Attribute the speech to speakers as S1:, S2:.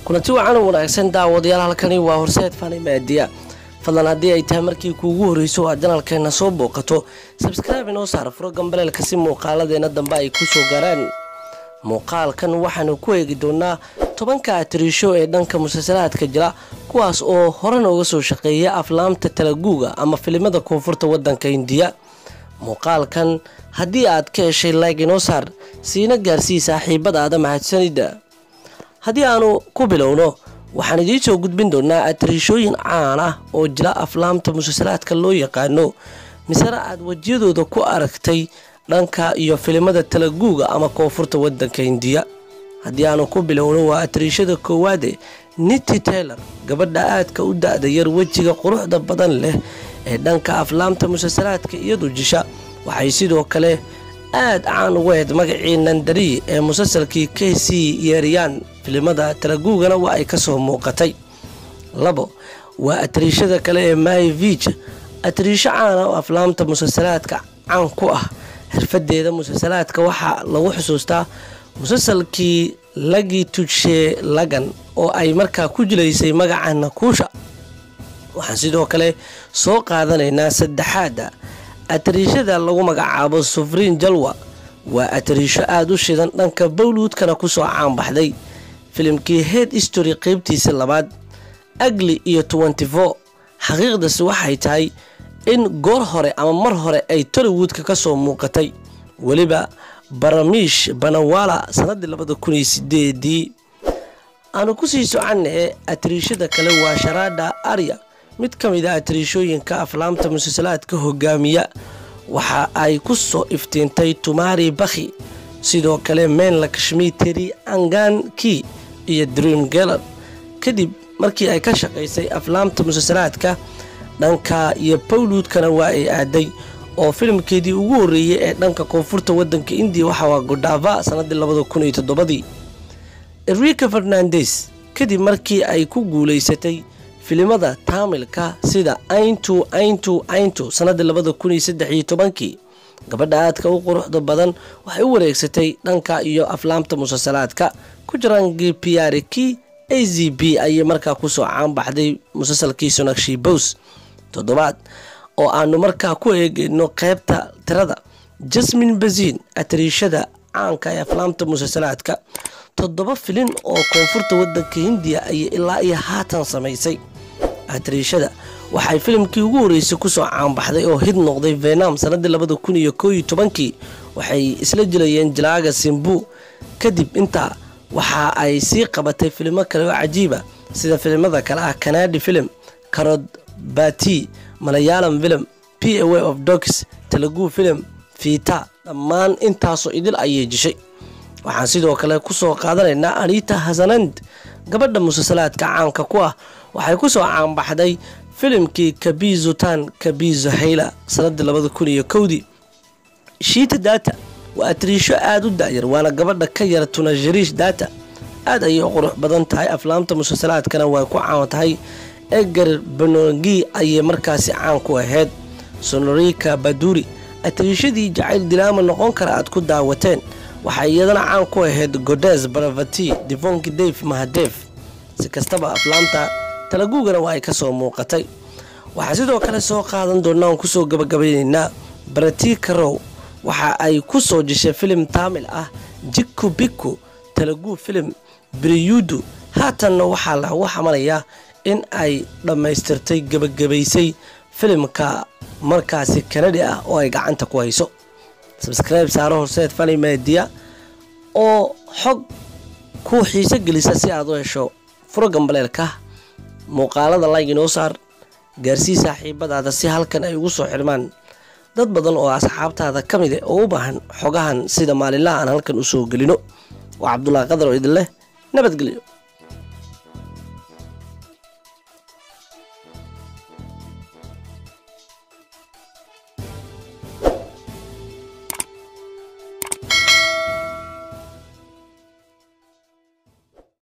S1: kulanti wacan wanaagsan daawadayaal halkani waa horseed fani maadiya fadlan haddii ay tahay markii kuugu horreyso aad janalkeena soo booqato sabskraibe inoo saar furo gambaleelka si muuqaaladeena dambe ay ku soo gaaraan muuqaalkan waxaanu ku eegi doonaa tobanka atiriisho ee dhanka musalsalaadka jira kuwaas oo hore nooga soo shaqeeya aflaamta talaguuga ama filimada koonfurta wadanka indiya muuqaalkan haddii aad ka heshay layg inoo saar siina gaarsii saaxiibadaada mahadsanida haddii aanu ku bilowno waxaan idiin soo gudbin doonaa atiriishooyin caan ah oo jira aflaamta musalsalaadka loo yaqaano misena aad wejiyadooda ku aragtay dhanka iyo filimada talaguuga ama koonfurta wadanka indiya haddii aanu ku bilowno waa atiriishada koowaade niti taylor gabadha aadka u da-da yar wejiga quruxda badan leh ee dhanka aflaamta musalsalaadka iyadu jisha waxay sidoo kale aad caan ugu ahayd magacii nandari ee musalsalkii k c yeeriyaan filimada talaguugana waa ay kasoo muuqatay labo waa atiriishada kale ee myvij atiriisho caana oo aflaamta musalsalaadka caan ku ah xirfadeeda musalsalaadka waxaa lagu xusuustaa musalsalkii lagi tujshee lagan oo ay markaa ku jilaysay magaca nakuusha waxaan sidoo kale soo qaadanaynaa saddexaada atariishada lagu magacaabo sufriin jalwa waa atariisho aada u shidan dhanka bowluudkana kusoo caanbaxday filimkii head history qeybtiisa labaad agli iyo tenty four xaqiiqdasi waxay tahay in goor hore ama mar hore ay tollywoodka ka soo muuqatay weliba baramiish banawala sanadii labada kun iyo sideedii aanu kusii soconnae atariishada kale waa sharaadha arya mid ka mid a atariishooyinka aflaamta musalsalaadka hogaamiya waxa ay ku soo iftiintay tumaari bakhi sidoo kale meenla kashmiteri anganki iyo dream geller kadib markii ay ka shaqaysay aflaamta musalsalaadka dhanka iyo bowluudkana waa ay aaday oo filimkeedii ugu horreeyey ee dhanka koonfurta wadanka indiya waxa waa godhava sanadii labada kun iyo toddobadii enrica fernandes kadib markii ay ku guulaysatay filimada taamilka sida aintu aintu aintu sanadii labada kun iyo saddex iyo tobankii gabadha aadka u quruxda badan waxay u wareegsatay dhanka iyo aflaamta musalsalaadka ku jiraangii piariki a z b ayay markaa kusoo caanbaxday musalsalkii sonakshi bows toddobaad oo aanu markaa ku eegeyno qeybta tirada jasmin bazin atariishada caanka ee aflaamta musalsalaadka toddoba filin oo koonfurta wadanka hindiya ayay ilaa iyo haatan samaysay atariishada waxay filimkii ugu horreysay kusoo caanbaxday oo hid noqday venam sanadii labada kun iyo koo iyo tobankii waxay isla jilayeen jalaaga simbu kadib intaa waxa ay sii qabatay filimo kale oo cajiiba sida filimada kale ah kanadi film karod bati malayalam film p away of dogs talagu film fiita dhammaan intaasoo idil ayay jishay waxaan sidoo kale kusoo qaadanaynaa anita hasanand gabadha musalsalaadka caanka ku ah waxay kusoo caanbaxday filimkii kabizutan kabizo hayla sanadii labada kun iyo kowdii shiita data waa atiriisho aada u daayar waana gabadha ka yara tunashariish data aad ayay u qurux badan tahay aflaamta musalsalaadkana way ku caan tahay eger banongi ayay markaasi caan ku ahayd sonorika baduri atiriishadii jacayl dilaama noqon kara aad ku daawateen waxay iyadana caan ku ahayd godes baravati divonki dave mahadef si kastaba aflaamta talaguugana waa ay ka soo muuqatay waxaa sidoo kale soo qaadan doonaa aan kusoo gabagabaynaynaa barati karow waxa ay ku soo jeshay filim taamil ah jikku bikku talaguu filim biriyudu haatanna waxaa lagu xamalayaa in ay dhammaystirtay gebagabaysay filimka markaasi kanadi ah oo ay gacanta ku hayso sabskribe saaro horseed fani meediya oo xog ku xiiso gelisa si aad u hesho furo gambaleelka muuqaalada layg inoo saar gaarsii saaxiibadaada si halkan ay ugu soo xirmaan dad badan oo asxaabtaada ka mid oo u baahan xogahan sida maalinlaha aan halkan u soo gelino waa cabdulaahi qadar oo idin leh nabadgelyo